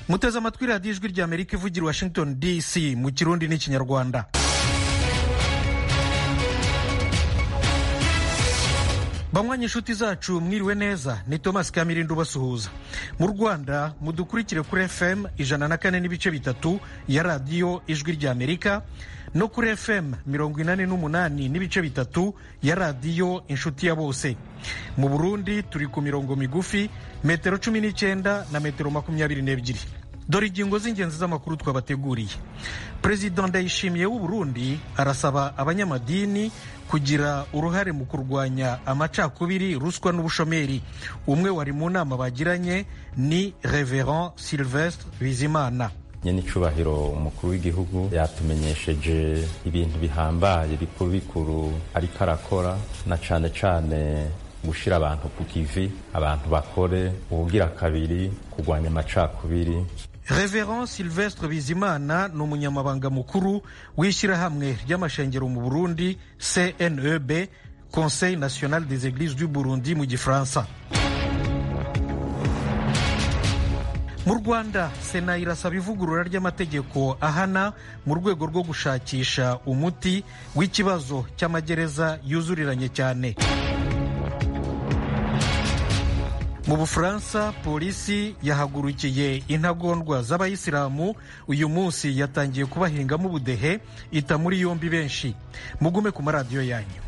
muteze amatwi radiyo ijwi rya amerika ivugira washington dc mu kirundi n'ikinyarwanda banywanyi inshuti zacu mwiriwe neza ni thomas kamirindo ubasuhuza mu rwanda mudukurikire kuri fm ijana na kane n'ibice bitatu ya radiyo ijwi rya amerika no kuri fm mirongo inani n'umunani n'ibice bitatu ya radiyo inshuti ya bose mu burundi turi ku mirongo migufi metero cumi n'icyenda na metero makumyabiri n'ebyiri dore ingingo z'ingenzi z'amakuru twabateguriye perezida ndayishimiye w'u burundi arasaba abanyamadini kugira uruhare mu kurwanya amacakubiri ruswa n'ubushomeri umwe wari mu nama bagiranye ni reverend sylvestre bizimana nyenicubahiro umukuru w'igihugu yatumenyesheje ibintu bihambaye bikuru bikuru ariko arakora na cane cane gushira abantu ku kivi abantu bakore ubugira kabiri kurwanya amacakubiri reverend sylvestre bizimana ni umunyamabanga mukuru w'ishyirahamwe ry'amashengero mu burundi cneb conseil national des églises du burundi mu gifaransa mu rwanda sena irasaba ivugurura ry'amategeko ahana mu rwego rwo gushakisha umuti w'ikibazo cy'amagereza yuzuriranye cyane mu bufaransa polisi yahagurukiye intagondwa z'abayisilamu uyu munsi yatangiye kubahingamo ubudehe ita muri yombi benshi mugume ku maradiyo yanyu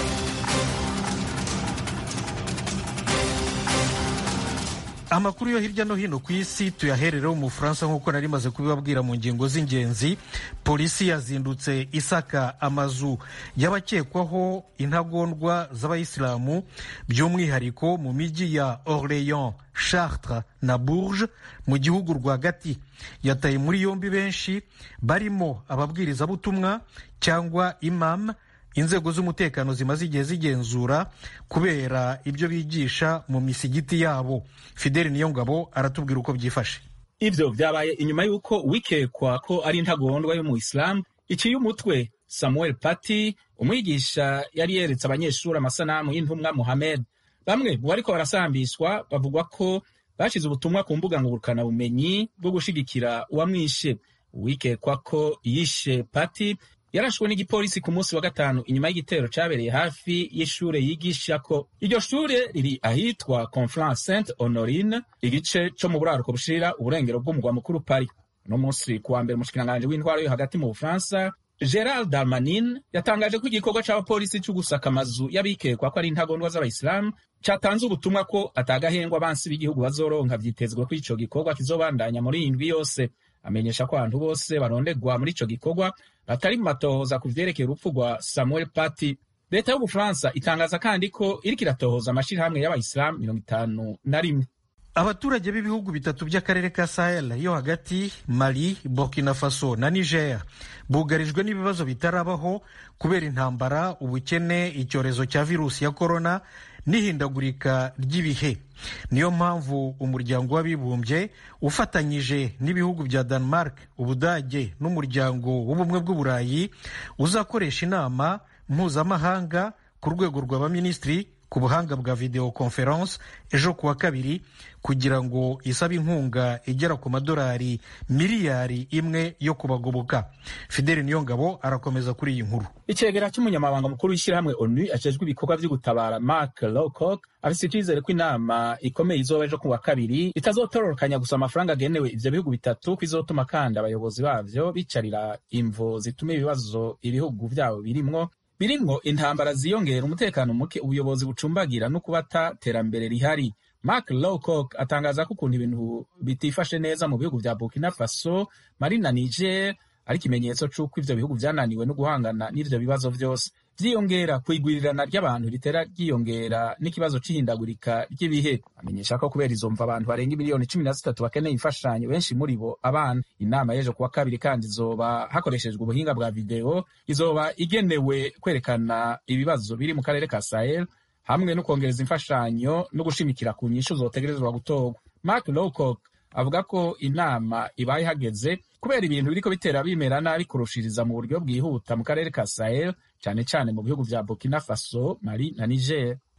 amakuru yo hirya no hino ku isi tuyaherereho mu bufaransa nk'uko nari maze kubibabwira mu ngingo z'ingenzi polisi yazindutse isaka amazu y'abakekwaho intagondwa z'abayisilamu by'umwihariko mu mijyi ya orleans chartres na bourges mu gihugu rwagati yataye muri yombi benshi barimo ababwirizabutumwa cyangwa imam inzego z'umutekano zimaze igihe zigenzura kubera ibyo bigisha mu misigiti yabo fideli niyongabo aratubwira uko byifashe ivyo vyabaye inyuma y'uko wikekwa ko ari intagondwa yo mu isilamu iciye umutwe samuel pati umwigisha yari yeretse abanyeshuri amasanamu y'intumwa muhamed bamwe mu bariko barasambishwa bavugwa ko bashize ubutumwa ku mbuga ngurukana bumenyi bwo gushigikira uwamwishe uwikekwa ko yishe pati yarashwe n'igipolisi ku munsi wa gatanu inyuma y'igitero cabereye hafi y'ishure yigisha ko iryo shure riri ahitwa conflans saint honorine igice co mu buraruko bushirira uburengero bw'umugwa mukuru paris uno munsi kuwa mbere umushikiranganji w'intwaro yo hagati mu bufaransa gerald darmanin yatangaje ko igikorwa c'abapolisi co gusaka amazu y'abikekwa ko ari intagondwa z'abayisilamu catanze ubutumwa ko atagahengwa abansi b'igihugu bazoronka vyitezwe ko ico gikorwa kizobandanya muri iyi ndwi yose amenyesha ko abantu bose barondegwa muri ico gikorwa batari mu matohoza ku vyerekeye urupfu rwa samuel pati leta y'ubufaransa itangaza kandi ko iriko iratohoza amashirahamwe y'abayisilamu mirongo itanu na rimwe abaturage b'ibihugu bitatu by'akarere ka sahel yo hagati mali burkina faso na niger bugarijwe n'ibibazo bitarabaho kubera intambara ubukene icyorezo cya virusi ya korona n'ihindagurika ry'ibihe niyo mpamvu umuryango w'abibumbye ufatanyije n'ibihugu bya denmark ubudage n'umuryango w'ubumwe bw'uburayi uzakoresha inama mpuzamahanga ku rwego rw'abaminisitiri ku buhanga bwa video conference ejo kuwa kabiri kugira ngo isabe inkunga igera ku madolari miliyari imwe yo kubagoboka fideli niyongabo arakomeza kuri iyi nkuru icegera cy'umunyamabanga mukuru w'ishyirahamwe onu ajejwe ibikorwa vyo gutabara mark lowcock afise icizere ko inama ikomeye izoba ejo kuwa kabiri itazotororokanya gusa amafaranga agenewe ivyo bihugu bitatu ko izotuma kandi abayobozi bavyo bicarira imvo zituma ibibazo ibihugu vyabo birimwo birimwo intambara ziyongera umutekano muke ubuyobozi bucumbagira no kubata terambere rihari mark lowcock atangaza ko ukuntu ibintu bitifashe neza mu bihugu vya burkina faso mali na niger ari ikimenyetso c'uko ivyo bihugu vyananiwe no guhangana n'ivyo bibazo vyose vyiyongera kwigwirirana ry'abantu ritera ryiyongera n'ikibazo c'ihindagurika ry'ibihe amenyesha ko kubera izo mva abantu barenga miliyoni cumi na zitatu bakeneye imfashanyo benshi muri bo abana inama y'ejo kuwa kabiri kandi izoba hakoreshejwe ubuhinga bwa videwo izoba igenewe kwerekana ibibazo biri mu karere ka sahel hamwe no kongereza imfashanyo no gushimikira ku nyishu zotegerezwa gutorwa mark lowcock avuga ko inama ibaye hageze kubera ibintu biriko bitera bimera nabi kurushiriza mu buryo bwihuta mu karere ka sahel cyane cyane mu bihugu vya burkina faso mali na niger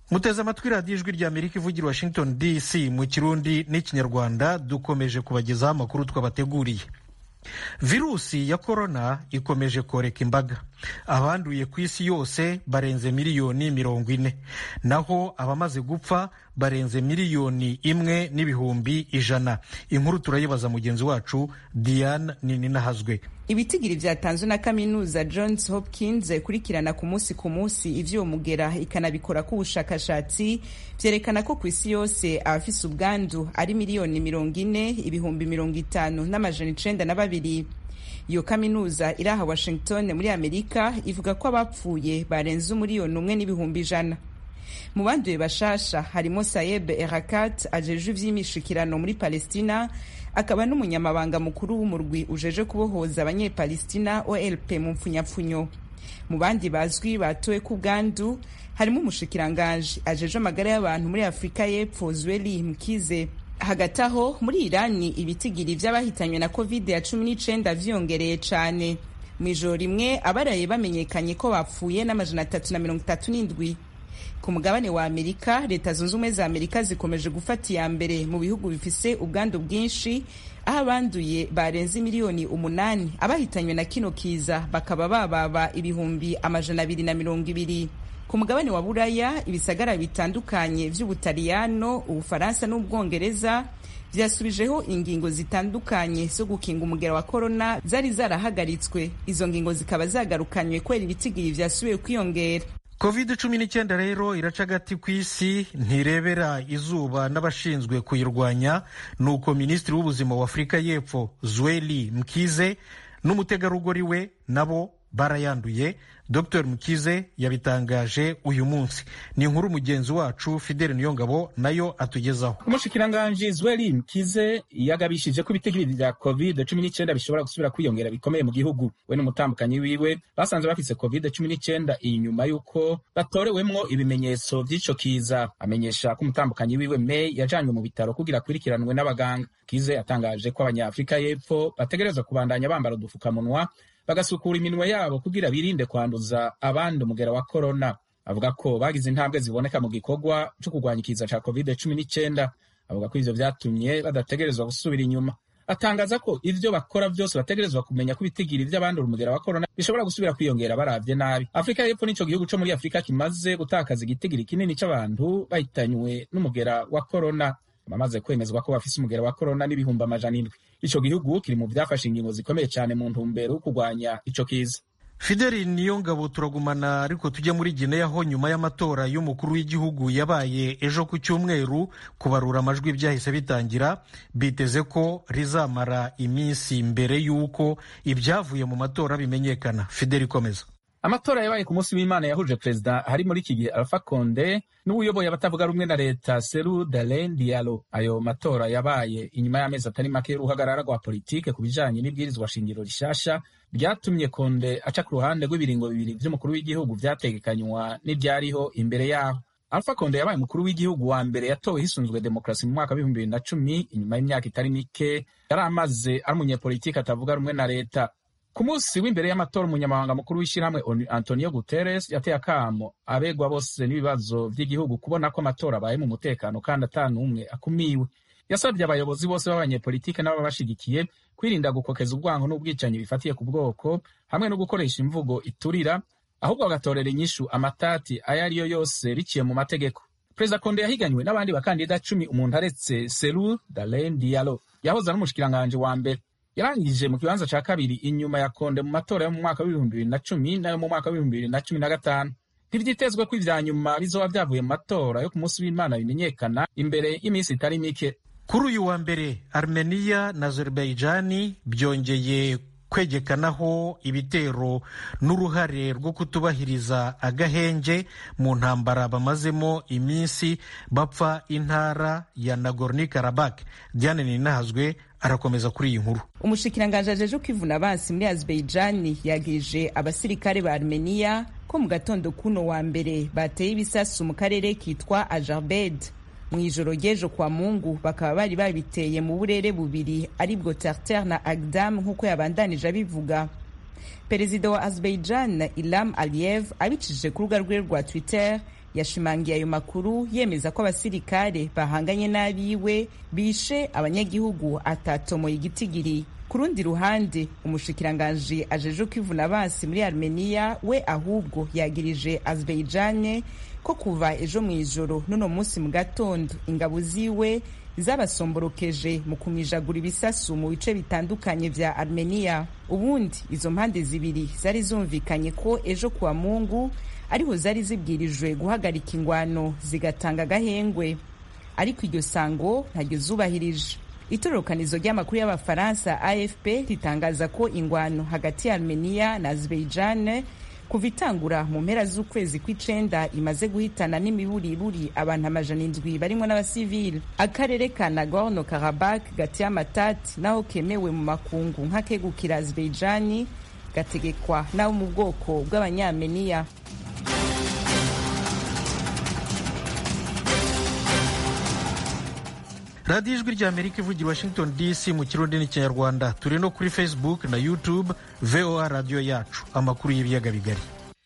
muteze amatwi radiyo ijwi rya amerika ivugira washington dc mu kirundi n'ikinyarwanda dukomeje kubagezaho amakuru twabateguriye virusi ya korona ikomeje koreka imbaga abanduye ku isi yose barenze miliyoni mirongo ine naho abamaze gupfa barenze miliyoni imwe n'ibihumbi ijana inkuru turayibaza mugenzi wacu diane nininahazwe ibitigiri byatanzwe na kaminuza johns hopkins ikurikirana ku munsi ku munsi ivy'uwo mugera ikanabikora ku bushakashatsi vyerekana ko ku isi yose abafise ubwandu ari miliyoni mirongo ine ibihumbi mirongo itanu n'amajana icenda na babiri iyo kaminuza iri aha washington muri amerika ivuga ko abapfuye barenze umuriyoni umwe n'ibihumbi ijana mu banduye bashasha harimo sayeb erakat ajejwe ivy'imishikirano muri palestina akaba n'umunyamabanga mukuru w'umurwi ujeje kubohoza abanyepalestina olp mu mpfunyapfunyo mu bandi bazwi batowe ku bwandu harimo umushikiranganji ajeje amagara y'abantu muri afurika y'epfo zweli mkize hagati aho muri irani ibitigiri vy'abahitanywe na covid ya cumi n'icenda vyiyongereye cane mu ijoro rimwe abaraye bamenyekanye ko bapfuye n'amajana atatu na mirongo itatu n'indwi ku mugabane wa amerika leta zunze ubumwe za amerika zikomeje gufata iya mbere mu bihugu bifise ubwandu bwinshi aho abanduye barenze miliyoni umunani abahitanywe na kino kiza bakaba bababa ibihumbi amajana abiri na mirongo ibiri ku mugabane wa buraya ibisagara bitandukanye vy'ubutaliyano ubufaransa n'ubwongereza vyasubijeho ingingo zitandukanye zo gukinga umugera wa korona zari zarahagaritswe izo ngingo zikaba zagarukanywe kubera ibitigiri vyasubiye kwiyongera covid cumi n'icyenda rero iraca agati ku isi ntirebera izuba n'abashinzwe kuyirwanya nuko minisitiri w'ubuzima wa afurika y'epfo zweli mkize n'umutegarugori we nabo barayanduye dr mukize yabitangaje uyu munsi ni inkuru mugenzi wacu fidele niyongabo nayo atugezaho umushikiranganji zweli mkize yagabishije ko ibitigiri vya covid cumi n'icyenda bishobora gusubira kwiyongera bikomeye mu gihugu we n'umutambukanyi wiwe basanze bafise covid cumi n'icyenda inyuma y'uko batorewemwo ibimenyetso vy'ico kiza amenyesha ko umutambukanyi wiwe may yajanywe mu bitaro kugira akurikiranwe n'abaganga kize yatangaje ko abanyafurika y'epfo bategerezwa kubandanya bambara udufukamunwa bagasukura iminwe yabo kugira birinde kwanduza abandi umugera wa korona avuga ko bagize intambwe ziboneka mu gikorwa cyo kurwanya ikiza ca covid cumi n'icyenda avuga ko ivyo vyatumye badategerezwa gusubira inyuma atangaza ko ivyo bakora vyose bategerezwa kumenya ko ibitigiri vy'abandura umugera wa korona bishobora gusubira kwiyongera baravye nabi afurika y'epfo nico gihugu co muri afurika kimaze gutakaza igitigiri kinini c'abantu bahitanywe n'umugera wa korona bamaze kwemezwa ko bafise umugera wa korona n'ibihumbi amajana indwi ico gihugu kiri mu vyafashe ingingo zikomeye cane mu ntumbero yo kurwanya ico kiza fideli niyo ngabo turagumana ariko tujya muri gineya ho nyuma y'amatora y'umukuru w'igihugu yabaye ejo ku cyumweru kubarura amajwi byahise bitangira biteze ko rizamara iminsi mbere y'uko ibyavuye mu matora bimenyekana fideli ikomeza amatora yabaye ku munsi w'imana yahuje perezida hari muri iki gihe alpha konde n'uwuyoboye abatavuga rumwe na leta seru dalen dialo ayo matora yabaye inyuma y'amezi atari make y'uruhagarara rwa politike ku bijanye n'ibwirizwa shingiro rishasha ryatumye konde aca ku ruhande rw'ibiringo bibiri vy'umukuru w'igihugu vyategekanywa n'ivyariho imbere yaho alpha konde yabaye umukuru w'igihugu wa mbere yatowe hisunzwe demokarasi mu mwaka w'ibihumbi bibiri na cumi inyuma y'imyaka itari mike yari amaze ari umunyepolitike atavuga rumwe na leta ku munsi w'imbere y'amatora umunyamabanga mukuru w'ishyirahamwe antonio guterres yateye akamo abegwa bose n'ibibazo by'igihugu kubona ko amatora abaye mu mutekano kandi ata n'umwe akumiwe yasabye abayobozi bose b'abanyepolitike n'ababashigikiye kwirinda gukokeza ubwango n'ubwicanyi bifatiye ku bwoko hamwe no gukoresha imvugo iturira ahubwo bagatorera inyishu amatati ayo ari yo yose biciye mu mategeko perezida konde yahiganywe n'abandi bakandida cumi umuntu aretse seru dalen dialo yahoze ari umushikiranganji wa mbere yarangije mu kibanza ca kabiri inyuma ya konde mu matora yo mu mwaka w'ibihumbi bibiri na cumi n'ayo mu mwaka w'ibihumbi bibiri na cumi na gatanu ntivyitezwe ko ivya nyuma bizoba vyavuye mu matora yo ku munsi w'imana bimenyekana imbere y'iminsi itari mike kuri uyu wa mbere armeniya na azerbaijani byongeye kwegekanaho ibitero n'uruhare rwo kutubahiriza agahenge mu ntambara bamazemo iminsi bapfa intara ya nagorno karabak diane ninahazwe arakomeza kuri iyi nkuru umushikiranganji ajeje kwivuna abansi muri azerbaijani yagirije abasirikare ba armeniya ko mu gatondo kuno wa mbere bateye ibisasu mu karere kitwa ajarbed mu ijoro ry'ejo kwa mungu bakaba bari babiteye mu burere bubiri aribwo tartar na agdam nk'uko yabandanije abivuga perezida wa azerbaijan ilam aliyev abicishije ku rubuga rwe rwa twitter yashimangiye ayo makuru yemeza ko abasirikare bahanganye n'abiwe bishe abanyagihugu atatomoye igitigiri ku rundi ruhande umushikiranganji ajeje kwivuna basi muri armenia we ahubwo yagirije azerbaijane ko kuva ejo mu ijoro n'uno munsi mu gatondo ingabo ziwe zabasomborokeje mu kumijagura ibisasu mu bice bitandukanye vya armenia ubundi izo mpande zibiri zari zumvikanye ko ejo kuwa mungu ariho zari zibwirijwe guhagarika ingwano zigatanga agahengwe ariko iryo sango ntaryo zubahirije itororokanizo ry'amakuru y'abafaransa afp ritangaza ko ingwano hagati ya armenia na azerbaijan kuva itangura mu mpera z'ukwezi kw'icenda imaze guhitana n'imiburiburi abantu amajana indwi barimwo n'abasivili akarere ka nagorno karabak gateye amatati naho kemewe mu makungu nk'akegukira azerbaijan gategekwa n'abo mu bwoko bw'abanyameniya radiyo ijwi rya amerika ivugira washington dc mu kirundi n'ikinyarwanda turi no kuri facebook na youtube voa radiyo yacu amakuru y'ibiyaga bigari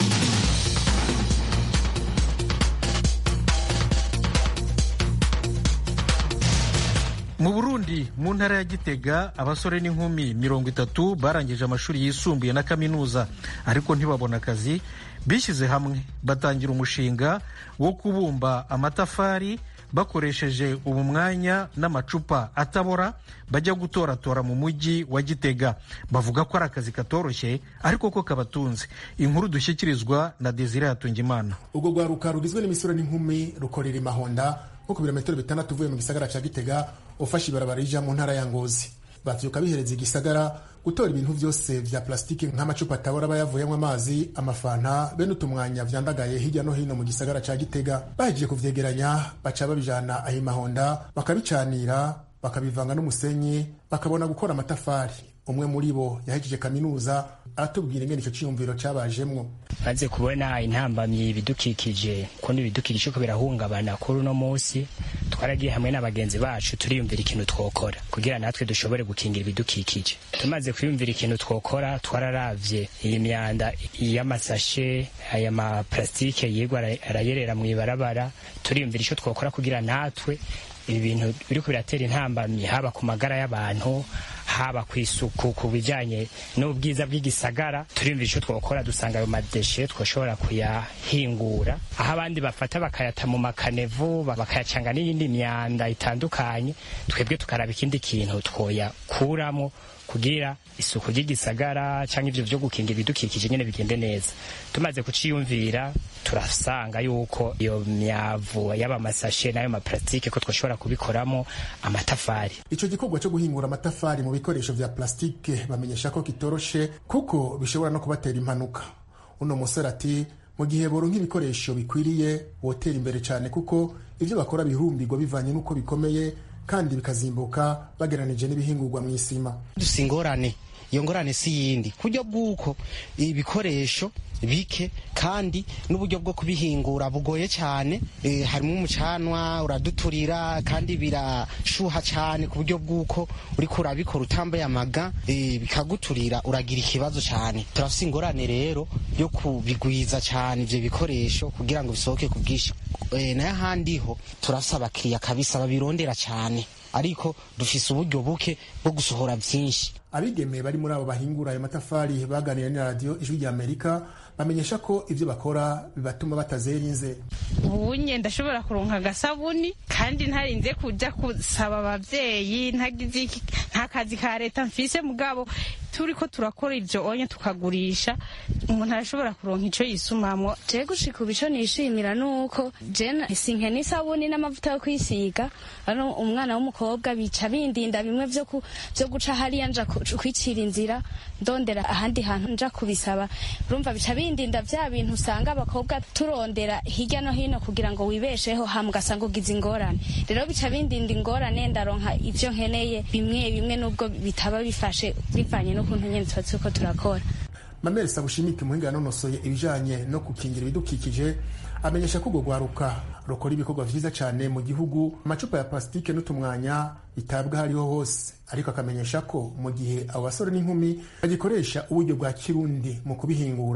mu burundi mu ntara ya gitega abasore n'inkumi mirongo itatu barangije amashuri yisumbuye na kaminuza ariko ntibabona akazi bishyize hamwe batangira umushinga wo kubumba amatafari bakoresheje ubu mwanya n'amacupa atabora bajya gutoratora mu mujyi wa gitega bavuga ko ari akazi katoroshye ariko ko kabatunze inkuru dushyikirizwa na desire hatungimana ubwo rwaruka rugizwe n'imisoro n'inkumi rukorera imahonda nko ku birometero bitandatu uvuye mu gisagara cya gitega ufashe ibarabara rija mu ntara ya ngozi bavyuka bihereza igisagara gutora ibintu vyose vya plastiki nk'amacupa atabora aba yavuyemwo amazi amafanta bene utumwanya vyandagaye hirya no hino mu gisagara ca gitega bahejeje kuvyegeranya baca babijana aho imahonda bakabicanira bakabivanga n'umusenyi bakabona gukora amatafari umwe muri bo yahejeje kaminuza aratubwira ingene ico ciyumviro cabajemwo maze kubona intambamyi ibidukikije kundi ibidukikije ko birahungabana kuri uno munsi twaragiye hamwe n'abagenzi bacu turiyumvira ikintu twokora kugira natwe dushobore gukingira ibidukikije tumaze kwiyumvira ikintu twokora twararavye iyi myanda y'amasashe aya maplastike yigwa arayerera mu ibarabara turiyumvira ico twokora kugira natwe ibi bintu biriko biratera intambamyi haba ku magara y'abantu haba ku isuku ku bijyanye n'ubwiza bw'igisagara turiyumvira icyo twakora dusanga ayo madeshe twashobora kuyahingura aho abandi bafata bakayata mu makanevu bakayacanga n'iyindi myanda itandukanye twebwe tukaraba ikindi kintu twoyakuramo kugira isuku ry'igisagara cyangwa ibyo byo gukingira ibidukikije nyine bigende neza tumaze kuciyumvira turasanga yuko iyo myavu yaba amasashe n'ayo maplastike ko twashobora kubikoramo amatafari ico gikorwa cyo guhingura amatafari mu bikoresho vya plastike bamenyesha ko kitoroshe kuko bishobora no kubatera impanuka uno musore ati mu gihe boronka ibikoresho bikwiriye wotera imbere cyane kuko ivyo bakora bihumbirwa bivanye n'uko bikomeye kandi bikazimbuka bageranije n'ibihingurwa mu isima dusa ingorane iyo ngorane si yindi kuryo bw'uko ibikoresho bike kandi n'uburyo bwo kubihingura bugoye cyane e, harimo umucanwa uraduturira kandi birashuha cyane ku buryo bw'uko uriko urabikora utambaye amaga e, bikaguturira uragira ikibazo cyane turafise ingorane rero yo kubigwiza cyane ivyo bikoresho kugira ngo bisohoke ku bwinshi e, nayo ahandi ho turafise abakiriya kabisa babirondera cyane ariko dufise uburyo buke bwo gusohora byinshi abigemeye bari muri abo bahingura ayo matafari baganira na radiyo ijwi rya amerika bamenyesha ko ibyo bakora bibatuma batazera inze ubunye ndashobora kuronka agasabuni kandi ntarinze kuja gusaba abavyeyi ntagize nta kazi ka leta mfise mugabo turiko turakora ivyo onye tukagurisha umuntu arashobora kuronka ico yisumamwo je gushika ubu ico nishimira nuko je sinke n'isabuni n'amavuta yo kwisiga ano umwana w'umukobwa bica bindinda bimwe vyo vyo guca hariya nja kwicira inzira ndondera ahandi hantu nja kubisaba urumva bica bindinda vya bintu usanga abakobwa turondera hirya no hino kugira ngo wibesheho hama ugasanga ugize ingorane rero bica bindinda ingorane ndaronka ivyo nkeneye bimwe bimwe n'ubwo bitaba bifashe bivanye n'ukuntu nyene tuba turiko turakora mamere sabushimike umuhinga yanonosoye ibijanye no gukingira ibidukikije amenyesha ko urwo rwaruka rukora ibikorwa vyiza cane mu gihugu amacupa ya plasitike n'utumwanya bitabwa hariho hose ariko akamenyesha ko mu gihe abo basore n'inkumi bagikoresha uburyo bwa kirundi mu kubihingura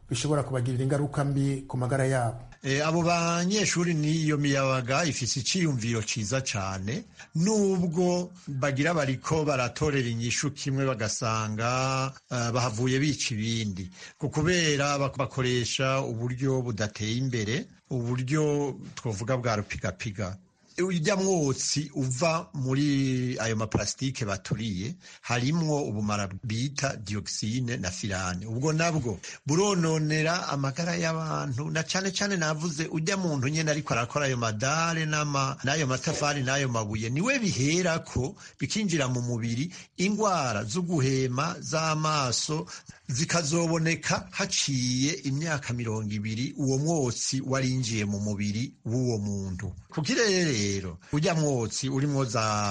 bishobora kubagirira ingaruka mbi ku magara yabo abo banyeshuri n'iyo miyabaga ifise iciyumviro ciza cane nubwo bagira bariko baratorera inyishu kimwe bagasanga uh, bahavuye bica ibindi kubera bakoresha uburyo budateye imbere uburyo twovuga bwa rupigapiga ujya mwotsi uva muri ayo maparasitike baturiye harimwo ubumara bita dioxine na firane ubwo nabwo burononera amagara y'abantu na cane cane navuze ujya muntu nyene ariko arakora ayo madare n'ayo matafari n'ayo mabuye niwe biherako bikinjira mu mubiri ingwara zo guhema z'amaso zikazoboneka haciye imyaka mirongo ibiri uwo mwotsi warinjiye mu mubiri w'uwo muntu kukirere rero ujya mwotsi urimwo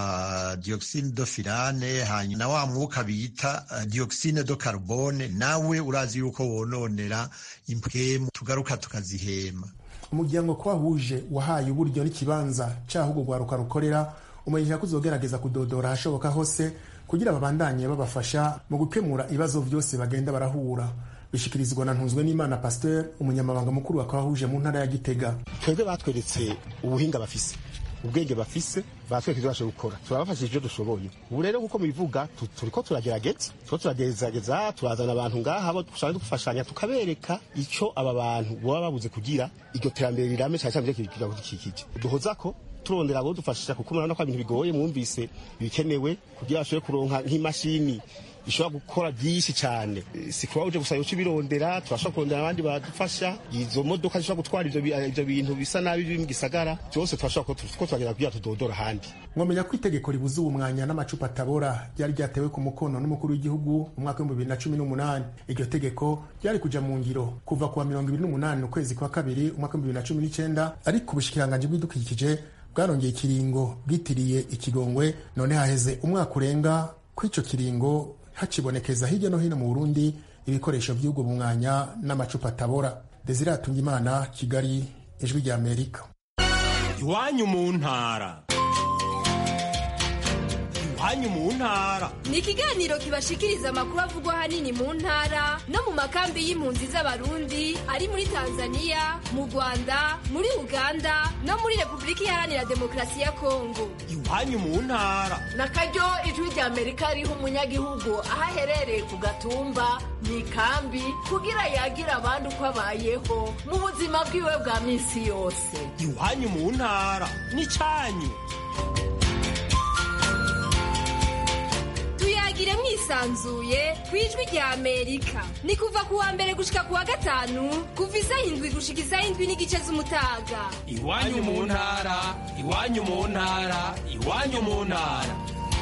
za dioxine do firane hanyuma na wa mwuka bita uh, dioxine do carbone nawe urazi yuko wononera impwemu tugaruka tukazihema umuryango ko wahuje wahaye uburyo n'ikibanza caho urwo rwaruka rukorera umenyesha ko uzogerageza kudodora ahashoboka hose kugira babandanye babafasha mu gukemura ibibazo byose bagenda barahura bishikirizwa na ntunzwe n'imana pasteur umunyamabanga mukuru wa kwahuje mu ntara ya gitega twebwe batweretse ubuhinga bafise ubwenge bafise batwereka ivyo bashoboye gukora turabafashije ivyo dushoboye ubu rero nk'uko mubivuga turiko turagerageza turiko turagerageza turazana abantu ngaha bo dushaka dufashanya tukabereka ico aba bantu boba babuze kugira iryo terambere rirame cane cane ivyo kidukikije duhozako turondera abo dufashisha kuko murabona ko ibintu bigoye mwumvise ibikenewe kugira bashobore kuronka nk'imashini ishobora gukora byinshi cyane si kuba uje gusa yuko ibirondera turashobora kurondera abandi badufasha izo modoka zishobora gutwara ivyo bintu bisa nabi biri mu gisagara byose turashobora ko turagera kugira tudodora ahandi mwamenya ko itegeko ribuza ubu mwanya n'amacupa atabora ryari ryatewe ku mukono n'umukuru w'igihugu mu mwaka w'ibihumbi bibiri na cumi n'umunani iryo tegeko ryari kuja mu ngiro kuva ku wa mirongo ibiri n'umunani ukwezi kwa kabiri umwaka w'ibihumbi bibiri na cumi n'icenda ariko ubushikiranganji bw'ibidukikije bwarongeye ikiringo bwitiriye ikigongwe none haheze umwaka urenga kw'ico kiringo hacibonekeza hirya no hino mu burundi ibikoresho by'ubwo bumwanya n'amacupa atabora desire atungimana kigali ijwi rya amerika iwanyu mu ntara iwanyu mu ntara ni ikiganiro kibashikiriza amakuru avugwa ahanini mu ntara no mu makambi y'impunzi z'abarundi ari muri tanzania mu rwanda muri uganda no muri repubulika iharanira demokarasi ya kongo iwanyu mu ntara na karyo ijwi rya amerika riha umunyagihugu aho aherereye ku gatumba mu ikambi kugira yagira abandi uko abayeho mu buzima bwiwe bwa minsi yose iwanyu mu ntara ni cyanyu tuyagire mwisanzuye ku ijwi rya amerika ni kuva ku wa mbere gushika ku wa gatanu kuva isaha indwi gushika isaha indwi n'igice z'umutaga iwanyu mu ntara iwanyu mu ntara iwanyu mu ntara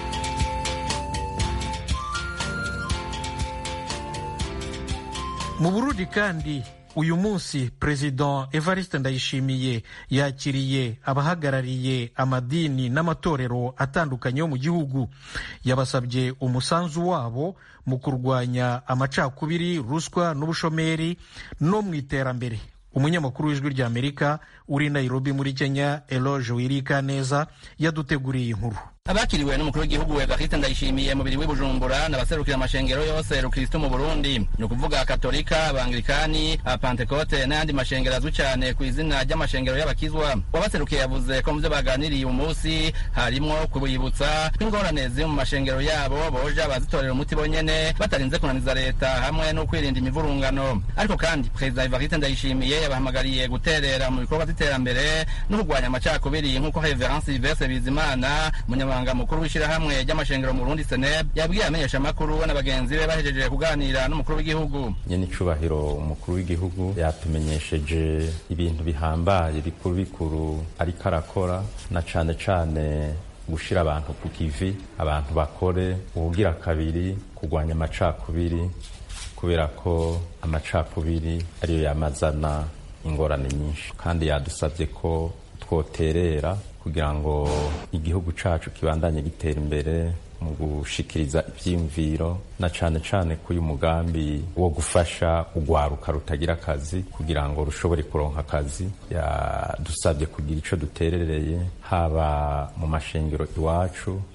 mu burundi kandi uyu munsi perezida evariste ndayishimiye yakiriye abahagarariye amadini n'amatorero atandukanye yo mu gihugu yabasabye umusanzu wabo mu kurwanya amacakubiri ruswa n'ubushomeri no mu iterambere umunyamakuru w'ijwi rya amerika uri nairobi muri kenya eloge wirika neza yaduteguriye inkuru abakiriwe n'umukuru w'igihugu evariste ndayishimiye mubiri w'ibujumbura n'abaserukira amashengero yose rukristo mu burundi ni ukuvuga katolika abangilikani abapantekote n'ayandi mashengero azwi cyane ku izina ry'amashengero y'abakizwa wabaserukiye yavuze ko mu byo baganiriye uyu munsi harimwo kubibutsa ingorane ziri mu mashengero yabo boja bazitorera umuti bonyene batarinze kunaniza leta hamwe no kwirinda imivurungano ariko kandi perezida evariste ndayishimiye yabahamagariye guterera mu bikorwa by'iterambere no kurwanya amacakubiri nk'uko reverence silvestre bizimana umunyamabanga mukuru w'ishyirahamwe ry'amashengero mu Burundi seneb yabwiye amenyesha amakuru we na bagenzi be bahejeje kuganira n'umukuru w'igihugu nyene icubahiro umukuru w'igihugu yatumenyesheje ibintu bihambaye bikuru bikuru ariko arakora na cane cane gushira abantu ku kivi abantu bakore ubugira kabiri kurwanya amacakubiri kubera ko amacakubiri ariyo yamazana ingorane nyinshi kandi yadusabye ko twoterera kugira ngo igihugu cacu kibandanye gitera imbere mu gushikiriza ivyiyumviro na cane cane ko uyu mugambi wo gufasha urwaruka rutagira akazi kugira ngo rushobore kuronka akazi yadusabye kugira ico duterereye haba mu mashengero iwacu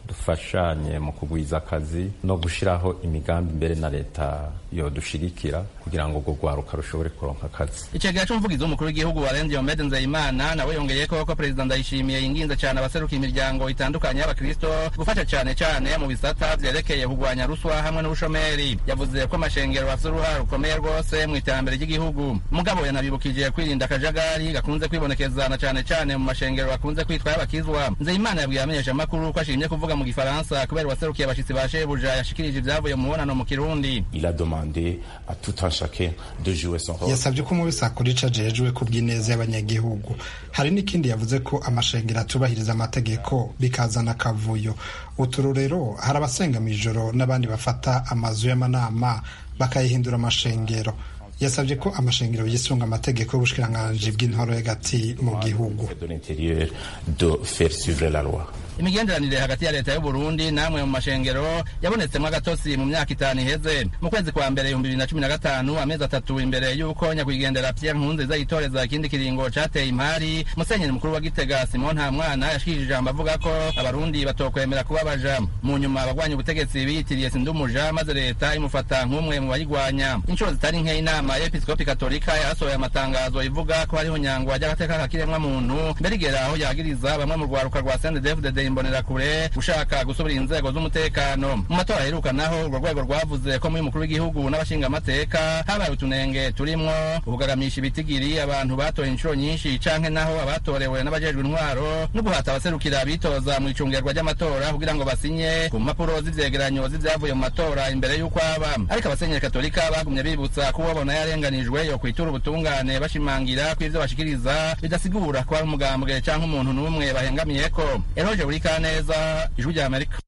dufashanye mu kugwiza akazi no gushiraho imigambi mbere na leta yodushigikira kugira ngo urwo rwaruka rushobore kuronka akazi icegera c'umuvugizi w'umukuru w'igihugu warenze Diomede Nzeyimana nawe yongeyeko ko perezida Ndayishimiye yinginze cane abaseruka imiryango itandukanye y'abakristo gufasha cane cane mu bisata vyerekeye kugwanya ruswa hamwe n'ubushomeri yavuze ko amashengero afise uruhara rukomeye rwose mu iterambere ry'igihugu mugabo yanabibukije kwirinda akajagari gakunze kwibonekeza na cane cane mu mashengero bakunze kwitwa y'abakizwa Nzeyimana yabwiye abamenyesha amakuru ko ashimye kuvuga mu gifaransa kubera uwaserukiye abashitsi ba shebuja yashikirije ivyavuye mu mubonano mu kirundi Il a demandé à tout un chacun de jouer son rôle. yasabye ko umubisi akora ico ajejwe ku bw'ineza y'abanyagihugu hari n'ikindi yavuze ko amashengero atubahiriza amategeko bikazana akavuyo uturorero hari abasenga mw'ijoro n'abandi bafata amazu y'amanama bakayihindura amashengero yasabye ko amashengero yisunga amategeko y'ubushikiranganji bw'intwaro y'agati mu gihugu de l'intérieur de faire suivre la loi. imigenderanire hagati ya leta y'uburundi namwe mu mashengero yabonetsemwo agatotsi mu myaka itanu iheze mu kwezi kwa mbere ibihumbi bibiri na cumi na gatanu amezi atatu imbere y'uko nyakwigendera pierre nkurunziza yitoreza ikindi kiringo cateye impari musenyeri mukuru wa gitega simon ntamwana yashikirije ijambo avuga ko abarundi batokwemera kuba baja mu nyuma abagwanya ubutegetsi biyitiriye sindumuja maze leta imufata nk'umwe mu bayigwanya inshuro zitari nke inama y'episkopi katolika yasohoye amatangazo ivuga ko hariho nyangwa ry'agateka kakiremwa muntu mbere igera aho yagiriza bamwe mu rwaruka rwa sndfdd imbonerakure gushaka gusubira inzego z'umutekano mu matora aheruka naho urwo rwego rwavuze ko muri umukuru w'igihugu n'abashingamateka habaye utunenge turimwo ukugagamisha ibitigiri abantu batoye inshuro nyinshi canke naho abatorewe n'abajejwe intwaro no guhata abaserukira bitoza mu icungerwa ry'amatora kugira ngo basinye ku mpapuro z'ivyegeranyo z'ivyavuye mu matora imbere y'uko aba ariko abasenyeri katolika bagumye bibutsa ko ubabona yarenganijwe yo kwitura ubutungane bashimangira ko ivyo bashikiriza bidasigura ko ari umugambwe canke umuntu n'umwe bahengamiyeko eroje Kaneza ijwi rya Amerika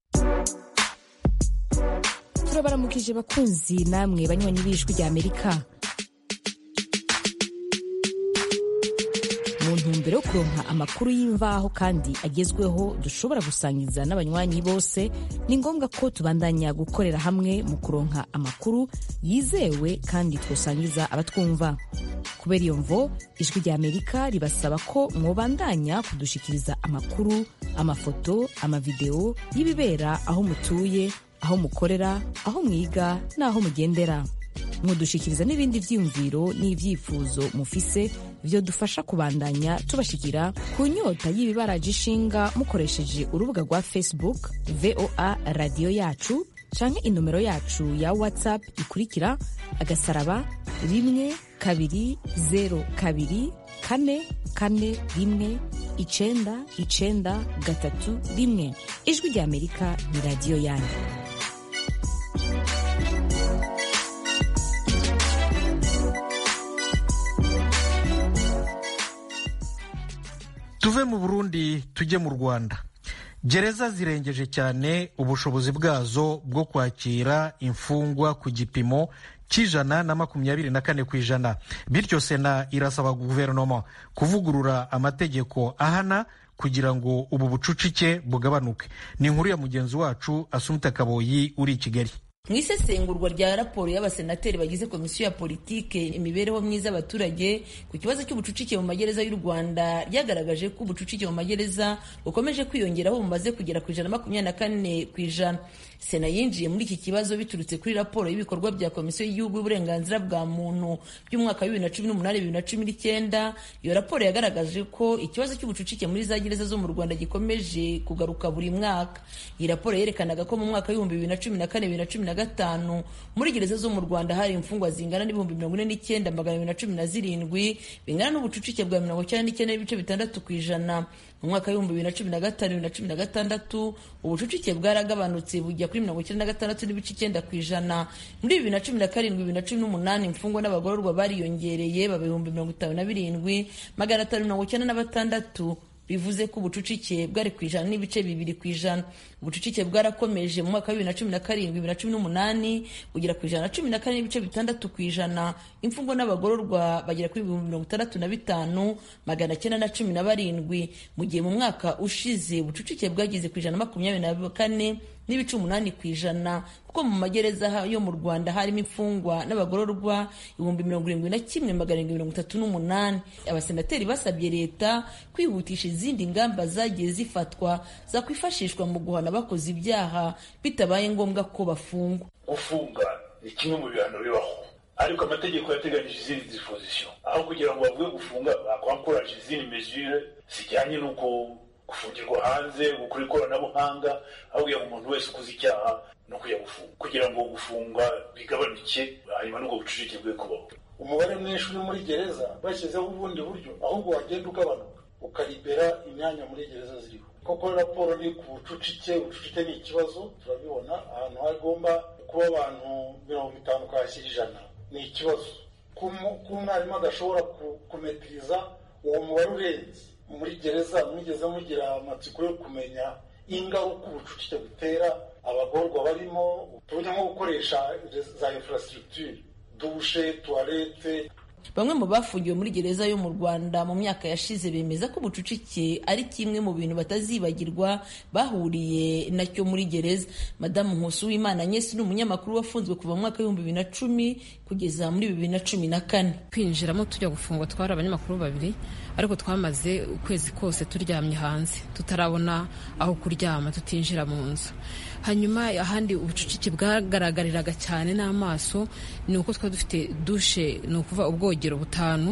turabaramukije bakunzi namwe banywanyi b'ijwi rya Amerika mu ntumbero yo kuronka amakuru y'imvaho kandi agezweho dushobora gusangiza n'abanywanyi bose ni ngombwa ko tubandanya gukorera hamwe mu kuronka amakuru yizewe kandi twosangiza abatwumva kubera iyo mvo ijwi rya amerika ribasaba ko mwobandanya kudushikiriza amakuru amafoto amavideo y'ibibera aho mutuye aho mukorera aho mwiga n'aho mugendera mudushikiriza n'ibindi vyiyumviro n'ivyifuzo mufise vyo dufasha kubandanya tubashikira ku nyota y'ibibaraje ishinga mukoresheje urubuga rwa facebook voa radiyo yacu canke inomero yacu ya whatsapp ikurikira agasaraba rimwe kabiri zero kabiri kane kane rimwe icenda icenda gatatu rimwe ijwi rya amerika ni radiyo yanyu tuve mu burundi tujye mu rwanda gereza zirengeje cyane ubushobozi bwazo bwo kwakira imfungwa ku gipimo cy'ijana na makumyabiri na kane ku ijana bityo sena irasaba guverinoma kuvugurura amategeko ahana kugira ngo ubu bucucike bugabanuke ni inkuru ya mugenzi wacu asumita kaboyi uri i kigali mu isesengurwa rya raporo y'abasenateri bagize komisiyo ya politike imibereho myiza y'abaturage ku kibazo cy'ubucucike mu magereza y'u rwanda ryagaragaje ko ubucucike mu magereza bukomeje kwiyongera aho bumaze kugera ku ijana na makumyabiri na kane ku ijana sena yinjiye muri iki kibazo biturutse kuri raporo y'ibikorwa bya komisiyo y'igihugu y'uburenganzira bwa muntu by'umwaka wa bibiri na cumi n'umunani bibiri na cumi n'icyenda iyo raporo yagaragaje ko ikibazo cy'ubucucike muri za gereza zo mu rwanda gikomeje kugaruka buri mwaka iyi raporo yerekanaga ko mu mwaka w'ibihumbi bibiri na cumi na kane bibiri na cumi na gatanu muri gereza zo mu rwanda hari imfungwa zingana n'ibihumbi mirongo ine n'icyenda magana abiri na cumi na zirindwi bingana n'ubucucike bwa mirongo icyenda n'icyenda n'ibice bitandatu ku ijana mu mwaka w'ibihumbi bibiri na cumi na gatanu bibiri na cumi na gatandatu ubucucike bwaragabanutse bujya kuri mirongo icyenda na gatandatu n'ibice icyenda ku ijana muri bibiri na cumi na karindwi bibiri na cumi n'umunani imfungwa n'abagororwa bariyongereye baba ibihumbi mirongo itanu na birindwi magana atanu mirongo icyenda na batandatu bivuze ko ubucucike bwari ku ijana n'ibice bibiri ku ijana ubucucike bwarakomeje mu mwaka wa bibiri na cumi na karindwi bibiri na cumi n'umunani bugera ku ijana na cumi na kane n'ibice bitandatu ku ijana imfungwa n'abagororwa bagera kuri ibihumbi mirongo itandatu na bitanu magana cyenda na cumi na barindwi mu gihe mu mwaka ushize ubucucike bwageze ku ijana na makumyabiri na kane n'ibice umunani ku ijana kuko mu magereza yo mu rwanda harimo imfungwa n'abagororwa ibihumbi mirongo irindwi na kimwe magana arindwi mirongo itatu n'umunani abasenateri basabye leta kwihutisha izindi ngamba zagiye zifatwa zakwifashishwa mu guhana abakoze ibyaha bitabaye ngombwa ko bafungwa gufunga ni kimwe mu bihano bibaho ariko amategeko yateganyije izindi disposition aho kugira ngo bavuge gufunga bakwankuraje izindi mesure zijyanye n'uko gufungirwa hanze gukora ikoranabuhanga aho kugira ngo umuntu wese ukoze icyaha no kujya gufunga kugira ngo gufunga bigabanuke hanyuma n'ubwo bucucike bwe kubaho umubare mwinshi uri muri gereza bashyizeho ubundi buryo ahubwo wagenda ugabanuka ukaribera imyanya muri gereza ziriho koko raporo ni ku bucucike ubucucike ni ikibazo turabibona ahantu hagomba kuba abantu mirongo itanu kwashyira ijana ni ikibazo ko umwarimu adashobora kumetiriza uwo mubare urenze muri gereza mwigeze mugira amatsiko yo kumenya ingaruka ubucucike butera abagorwa barimo tuburyo nko gukoresha za infrastructure dushe tuwarete bamwe mu bafungiwe muri gereza yo mu rwanda mu myaka yashize bemeza ko ubucucike ari kimwe mu bintu batazibagirwa bahuriye nacyo muri gereza madamu nkusu w'imana nyesi ni umunyamakuru wafunzwe kuva mu mwaka w'ibihumbi bibiri na cumi kugeza muri bibiri na cumi na kane kwinjiramo tujya gufungwa twari abanyamakuru babiri ariko twamaze ukwezi kose turyamye hanze tutarabona aho kuryama tutinjira mu nzu hanyuma ahandi ubucucike bwagaragariraga cyane n'amaso ni uko twari dufite dushe ni ukuvuga ubwogero butanu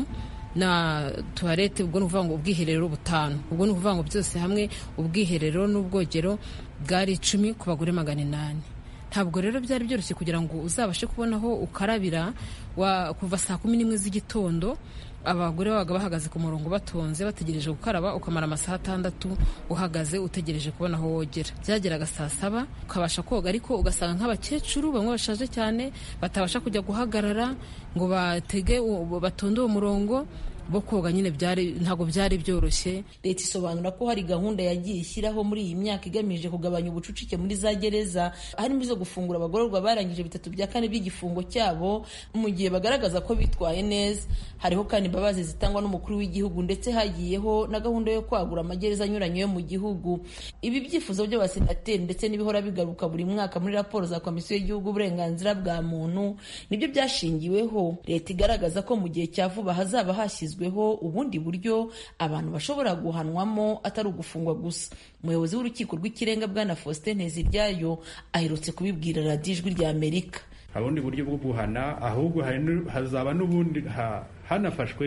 na tuwarete ubwo ni ukuvuga ngo ubwiherero butanu ubwo ni ukuvuga ngo byose hamwe ubwiherero n'ubwogero bwari icumi ku bagore magana inani ntabwo rero byari byoroshye kugira ngo uzabashe kubona aho ukarabira kuva saa kumi n'imwe z'igitondo abagore babaga bahagaze ku murongo batonze bategereje gukaraba ukamara amasaha atandatu uhagaze utegereje kubona aho wogera byageraga saa saba ukabasha koga ariko ugasanga nk'abakecuru bamwe bashaje cyane batabasha kujya guhagarara ngo batege batonde uwo murongo bo koga nyine byari ntabwo byari byoroshye leta isobanura ko hari gahunda yagiye ishyiraho muri iyi myaka igamije kugabanya ubucucike muri za gereza harimo izo gufungura abagororwa barangije bitatu bya kane by'igifungo cyabo mu gihe bagaragaza ko bitwaye neza hariho kandi imbabazi zitangwa n'umukuru w'igihugu ndetse hagiyeho na gahunda yo kwagura amagereza anyuranye yo mu gihugu ibi byifuzo by'abasenateri ndetse n'ibihora bigaruka buri mwaka muri raporo za komisiyo y'igihugu uburenganzira bwa muntu nibyo byashingiweho leta igaragaza ko mu gihe cya vuba hazaba hashyizwe ubundi buryo abantu bashobora guhanwamo atari ugufungwa gusa umuyobozi w'urukiko rw'ikirenga bwana faustin nteziryayo aherutse kubibwira radiyo ijwi rya amerika ubundi buryo bwo guhana ahubwo hazaba n'ubundi hanafashwe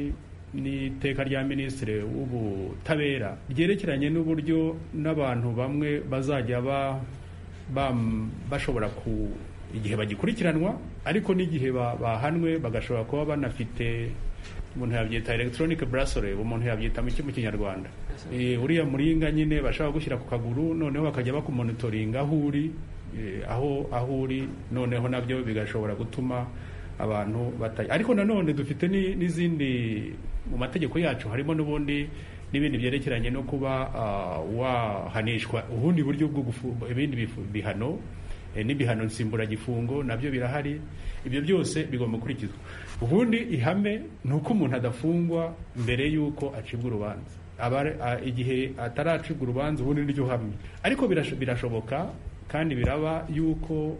n'iteka rya minisitiri w'ubutabera ryerekeranye n'uburyo n'abantu bamwe bazajya bashobora ku igihe bagikurikiranwa ariko n'igihe bahanwe bagashobora kuba banafite umuntu yabyita electronic bracelet umuntu yabyita mu mu kinyarwanda uriya muringa nyine bashaka gushyira ku kaguru noneho bakajya bakumonitoringa aho uri aho aho uri noneho nabyo bigashobora gutuma abantu batayi ariko nanone dufite n'izindi mu mategeko yacu harimo n'ubundi n'ibindi byerekeranye no kuba wahanishwa ubundi buryo bwo ibindi bihano n'ibihano nsimburagifungo nabyo birahari ibyo byose bigomba gukurikizwa ubundi ihame ni uko umuntu adafungwa mbere y'uko acibwa urubanza igihe ataracibwa urubanza ubundi niryo hamwe ariko birashoboka kandi biraba y'uko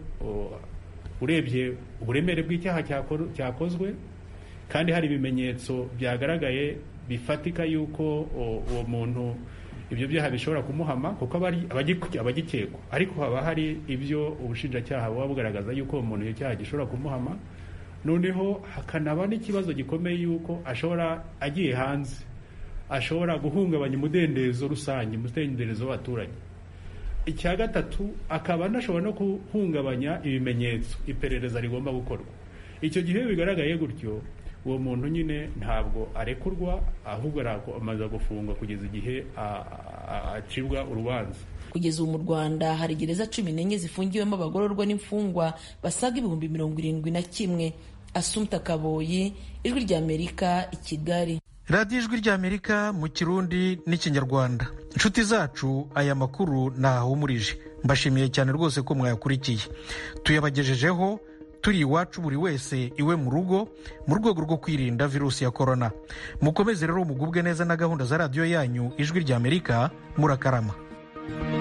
urebye uburemere bw'icyaha cyakozwe kandi hari ibimenyetso byagaragaye bifatika y'uko uwo muntu ibyo byaha bishobora kumuhama kuko abagikekwa ariko haba hari ibyo ubushinjacyaha buba bugaragaza y'uko uwo muntu icyo cyaha gishobora kumuhama noneho hakanaba n'ikibazo gikomeye y'uko ashobora agiye hanze ashobora guhungabanya umudendezo rusange umudendezo w'abaturage icya gatatu akaba anashobora no guhungabanya ibimenyetso iperereza rigomba gukorwa icyo gihe bigaragaye gutyo uwo muntu nyine ntabwo arekurwa ahubwo amaze gufungwa kugeza igihe acibwa urubanza kugeza ubu mu rwanda hari gereza cumi n'enye zifungiwemo abagororwa n'imfungwa basaga ibihumbi mirongo irindwi na kimwe asumta kaboyi ijwi ry'amerika i kigali radiyo ijwi ry'amerika mu kirundi n'ikinyarwanda inshuti zacu aya makuru ntahumurije mbashimiye cyane rwose ko mwayakurikiye tuyabagejejeho turi iwacu buri wese iwe mu rugo mu rwego rwo kwirinda virusi ya korona mukomeze rero mugubwe neza na gahunda za radiyo yanyu ijwi ry'amerika murakarama